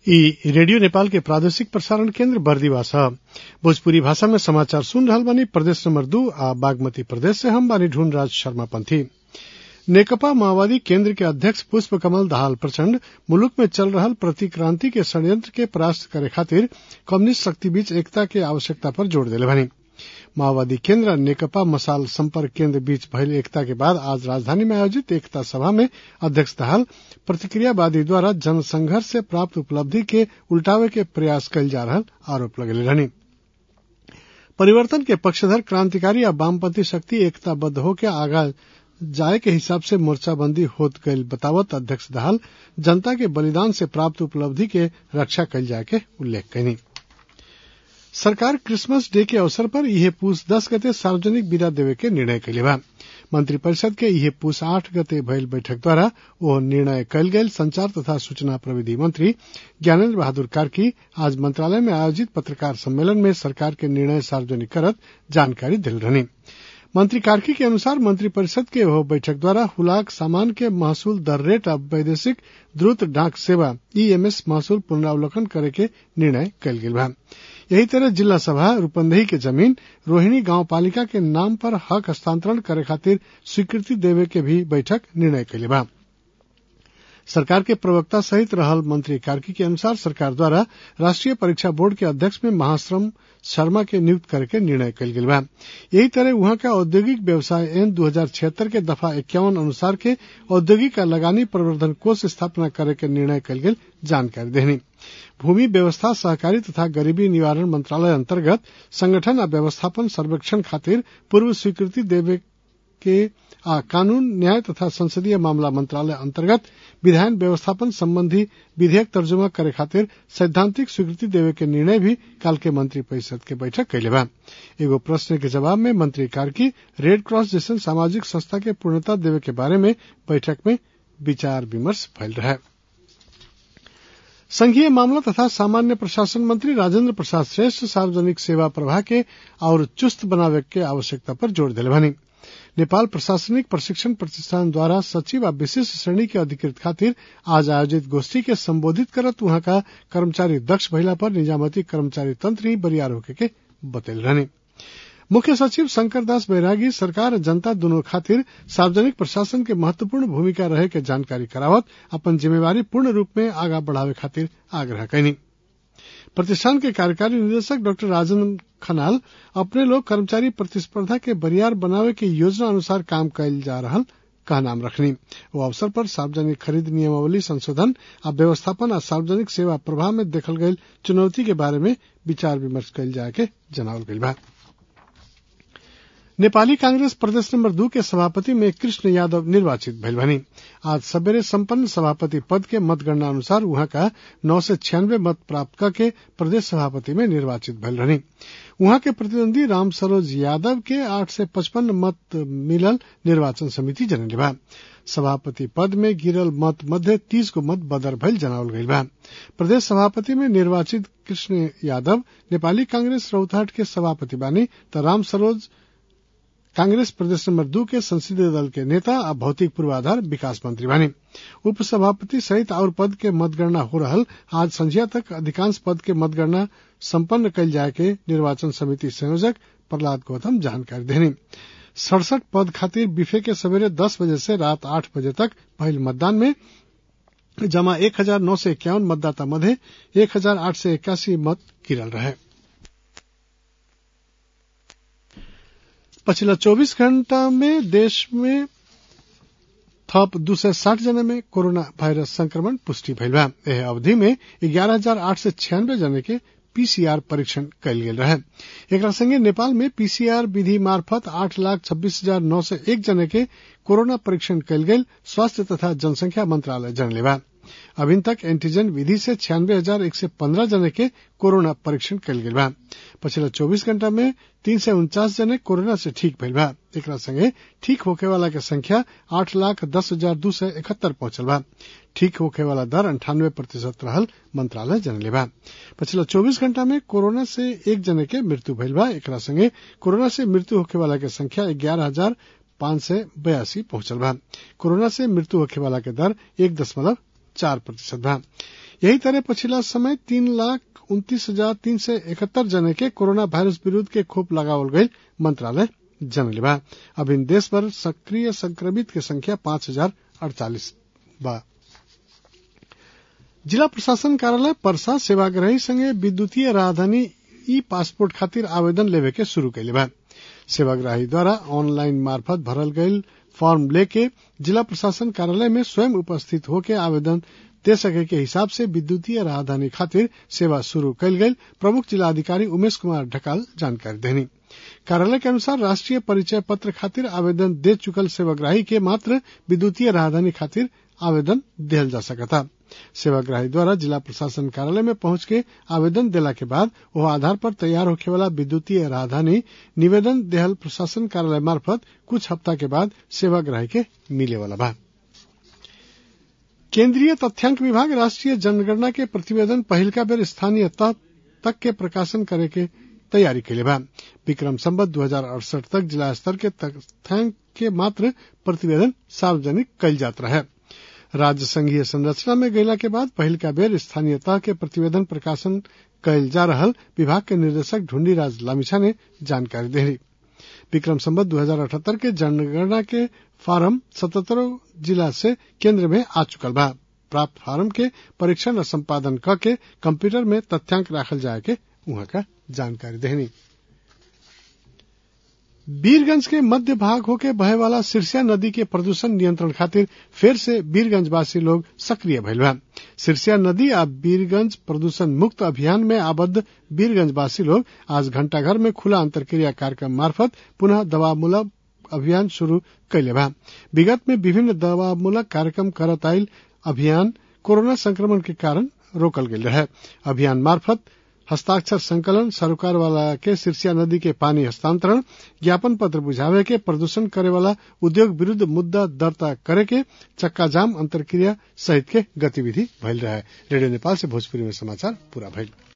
ई रेडियो नेपाल के प्रादेशिक प्रसारण केन्द्र बर्दिवा छ भोजपुरी भाषा में समाचार सुन रहल बानी प्रदेश नंबर दू आ बागमती प्रदेश से हम बानी ढूंढ राज शर्मा पंथी नेकपा माओवादी केन्द्र के अध्यक्ष पुष्प कमल दाहाल प्रचंड मुलुक में चल रहल प्रतिक्रांति के षड्यंत्र के परास्त करे खातिर कम्युनिस्ट शक्ति बीच एकता के आवश्यकता पर जोड़ देले बानी माओवादी केन्द्र आ नेकपा मसाल संपर्क केन्द्र बीच भइल एकता के बाद आज राजधानी में आयोजित एकता सभा में अध्यक्ष दाहाल प्रतिक्रियावादी द्वारा जनसंघर्ष से प्राप्त उपलब्धि के उल्टावे के प्रयास कयल जा रहल आरोप लगेले रहनी परिवर्तन के पक्षधर क्रांतिकारी आ वामपंथी शक्ति एकताबद्ध होके आगा जाए के हिसाब से मोर्चाबंदी होत गईल बतावत अध्यक्ष दाहाल जनता के बलिदान से प्राप्त उपलब्धि के रक्षा कयल जाए के उल्लेख कयनी सरकार क्रिसमस डे के अवसर पर इहे पूस दस गते सार्वजनिक विदा देवे के निर्णय कइले बा मंत्रिपरिषद के इहे पूस आठ गते भइल बैठक द्वारा ओ निर्णय कयल गेल संचार तथा सूचना प्रविधि मंत्री ज्ञानेन्द्र बहादुर कार्की आज मंत्रालय में आयोजित पत्रकार सम्मेलन में सरकार के निर्णय सार्वजनिक करत जानकारी दिल रहनी मंत्री कार्की के अनुसार मंत्रिपरिषद के वह बैठक द्वारा हुलाक सामान के महसूल दर रेट आ वैदेशिक द्रुत डाक सेवा ईएमएस महसूल पुनरावलोकन करे के निर्णय कयल गेल बा यही तरह जिला सभा रूपंदेही के जमीन रोहिणी गांव पालिका के नाम पर हक हस्तांतरण करे खातिर स्वीकृति देवे के भी बैठक निर्णय कैले बा सरकार के प्रवक्ता सहित रहल मंत्री कार्की के अनुसार सरकार द्वारा राष्ट्रीय परीक्षा बोर्ड के अध्यक्ष में महाश्रम शर्मा के नियुक्त करे के निर्णय कयल गेल बा यही तरह वहां का औद्योगिक व्यवसाय एन दू हजार छिहत्तर के दफा इक्यावन अनुसार के औद्योगिक आ लगानी प्रवर्धन कोष स्थापना करे के निर्णय कयल गेल जानकारी देनी भूमि व्यवस्था सहकारी तथा गरीबी निवारण मंत्रालय अंतर्गत संगठन आ व्यवस्थापन सर्वेक्षण खातिर पूर्व स्वीकृति देवे के आ कानून न्याय तथा संसदीय मामला मंत्रालय अंतर्गत विधायन व्यवस्थापन संबंधी विधेयक तर्जुमा करे खातिर सैद्धांतिक स्वीकृति देवे के निर्णय भी काल के मंत्री परिषद के बैठक कैले बा एगो प्रश्न के जवाब में मंत्री कार्की रेड क्रॉस जैसन सामाजिक संस्था के पूर्णता देवे के बारे में बैठक में विचार विमर्श भइल रहे संघीय मामला तथा सामान्य प्रशासन मंत्री राजेंद्र प्रसाद श्रेष्ठ सार्वजनिक सेवा प्रवाह के और चुस्त बनावे के आवश्यकता पर जोर दिले बनी नेपाल प्रशासनिक प्रशिक्षण प्रतिष्ठान द्वारा सचिव आ विशिष्ट श्रेणी के अधिकृत खातिर आज आयोजित गोष्ठी के संबोधित करत वहां का कर्मचारी दक्ष भइला पर निजामती कर्मचारी तंत्र ही बरियार होके के बतैल रहनी मुख्य सचिव शंकर दास बैरागी सरकार जनता दोनों खातिर सार्वजनिक प्रशासन के महत्वपूर्ण भूमिका रहे के जानकारी करावत अपन जिम्मेवारी पूर्ण रूप में आगा बढ़ावे खातिर आग्रह कैनी प्रतिष्ठान के कार्यकारी निदेशक डॉक्टर राजन खनाल अपने लोग कर्मचारी प्रतिस्पर्धा के बरियार बनावे के योजना अनुसार काम कैल जा रहा का नाम रखनी वो अवसर पर सार्वजनिक खरीद नियमावली संशोधन आ व्यवस्थापन आ सार्वजनिक सेवा प्रभाव में देखल गई चुनौती के बारे में विचार विमर्श कैल जाए के जनावल गई बा नेपाली कांग्रेस प्रदेश नंबर दू के सभापति में कृष्ण यादव निर्वाचित भइल बनी आज सवेरे संपन्न सभापति पद के मतगणना अनुसार वहां का नौ से छियानवे मत प्राप्त करके प्रदेश सभापति में निर्वाचित भइल रहनी वहां के प्रतिद्वंदी राम सरोज यादव के आठ से पचपन मत मिलल निर्वाचन समिति जनले बा सभापति पद में गिरल मत मध्य तीस गो मत बदर भइल जनावल गईल बा प्रदेश सभापति में निर्वाचित कृष्ण यादव नेपाली कांग्रेस रौतहट के सभापति बानी त राम सरोज कांग्रेस प्रदेश नंबर दू के संसदीय दल के नेता आ भौतिक पूर्वाधार विकास मंत्री बने उपसभापति सहित और पद के मतगणना हो रहल आज संझिया तक अधिकांश पद के मतगणना संपन्न कल जाए के निर्वाचन समिति संयोजक प्रहलाद गौतम जानकारी देनी सड़सठ पद खातिर बिफे के सवेरे दस बजे से रात आठ बजे तक पहल मतदान में जमा एक हजार नौ सौ इक्यावन मतदाता मध्य एक हजार आठ सौ इक्यासी मत गिरल रहे पिछला 24 घंटा में देश में थप दू सय साठ जना में कोरोना वायरस संक्रमण पुष्टि भइल बा एह अवधि में ग्यारह हजार आठ सय छियानवे जना के पीसीआर परीक्षण कयल गेल रहे एकरा संगे नेपाल में पीसीआर विधि मार्फत आठ लाख छब्बीस हजार नौ सय एक जना के कोरोना परीक्षण कयल गेल स्वास्थ्य तथा जनसंख्या मंत्रालय जनले बा अभी तक एंटीजन विधि से छियानवे हजार एक सौ पंद्रह जने के कोरोना परीक्षण कल गेल बा पिछला चौबीस घंटा में तीन सौ उनचास जने कोरोना से ठीक भइल बा एक संगे ठीक होखे वाला के संख्या आठ लाख दस हजार दू सौ इकहत्तर पहुंचल बा ठीक होखे वाला दर अंठानवे प्रतिशत रहल मंत्रालय जनले बा पिछला चौबीस घंटा में कोरोना से एक जने के मृत्यु भइल बा एक संगे कोरोना से मृत्यु होखे वाला के संख्या ग्यारह हजार पांच सौ बयासी पहुंचल बा कोरोना से मृत्यु होखे वाला के दर एक दशमलव चार प्रतिशत बा यही तरह पछिला समय तीन लाख उन्तीस हजार तीन सय इकहत्तर जने के कोरोना वायरस विरूद्ध के खोप लगावल गई मंत्रालय जनले बा अब इन देश भर सक्रिय संक्रमित के संख्या पांच हजार अड़तालीस बा जिला प्रशासन कार्यालय परसा सेवाग्राही संगे विद्युतीय राजधानी ई पासपोर्ट खातिर आवेदन लेवे के शुरू कैले बा सेवाग्राही द्वारा ऑनलाइन मार्फत भरल गईल फॉर्म लेके जिला प्रशासन कार्यालय में स्वयं उपस्थित होके आवेदन दे सके के हिसाब से विद्युतीय राजधानी खातिर सेवा शुरू कैल गई प्रमुख जिला अधिकारी उमेश कुमार ढकाल जानकारी देनी कार्यालय के अनुसार राष्ट्रीय परिचय पत्र खातिर आवेदन दे चुकल सेवाग्राही के मात्र विद्युतीय राजधानी खातिर आवेदन दिहल जा सकता सेवाग्राही द्वारा जिला प्रशासन कार्यालय में पहुंच के आवेदन देला के बाद वह आधार पर तैयार होखे वाला विद्युतीय राजधानी निवेदन देहल प्रशासन कार्यालय मार्फत कुछ हफ्ता के बाद सेवाग्राही के मिले वाला बा केंद्रीय तथ्यांक विभाग राष्ट्रीय जनगणना के प्रतिवेदन पहिलका बेर स्थानीय तह तक के प्रकाशन करे के तैयारी कैले बा विक्रम संबत दू हजार अड़सठ तक जिला स्तर के तथ्यांक के मात्र प्रतिवेदन सार्वजनिक कैल जात रहे राज्य संघीय संरचना में गैला के बाद पहिलका बेर स्थानीय तह के प्रतिवेदन प्रकाशन कैल जा रहल विभाग के निर्देशक ढूंढीराज लामिछा ने जानकारी देली विक्रम संबत दू हजार अठहत्तर के जनगणना के फार्म सतहत्तरों जिला से केंद्र में आ चुकल बा प्राप्त फार्म के परीक्षण और संपादन क के कंप्यूटर में तथ्यांक राखल जाए के वहां का जानकारी देनी वीरगंज के मध्य भाग होके बहे वाला सिरसिया नदी के प्रदूषण नियंत्रण खातिर फिर से वीरगंजवासी लोग सक्रिय भइल बा सिरसिया नदी आ वीरगंज प्रदूषण मुक्त अभियान में आबद्ध वीरगंजवासी लोग आज घंटाघर में खुला अंतरक्रिया कार्यक्रम मार्फत पुनः दवामूलक अभियान शुरू कैले बा विगत में विभिन्न दवामूलक कार्यक्रम करत आयल अभियान कोरोना संक्रमण के कारण रोकल गेल रहे अभियान मार्फत हस्ताक्षर संकलन सरोकार वाला के सिरसिया नदी के पानी हस्तांतरण ज्ञापन पत्र बुझावे के प्रदूषण करे वाला उद्योग विरुद्ध मुद्दा दर्ता करे के चक्का जाम अंतरक्रिया सहित के गतिविधि भइल रहे रेडियो नेपाल से भोजपुरी में समाचार पूरा भइल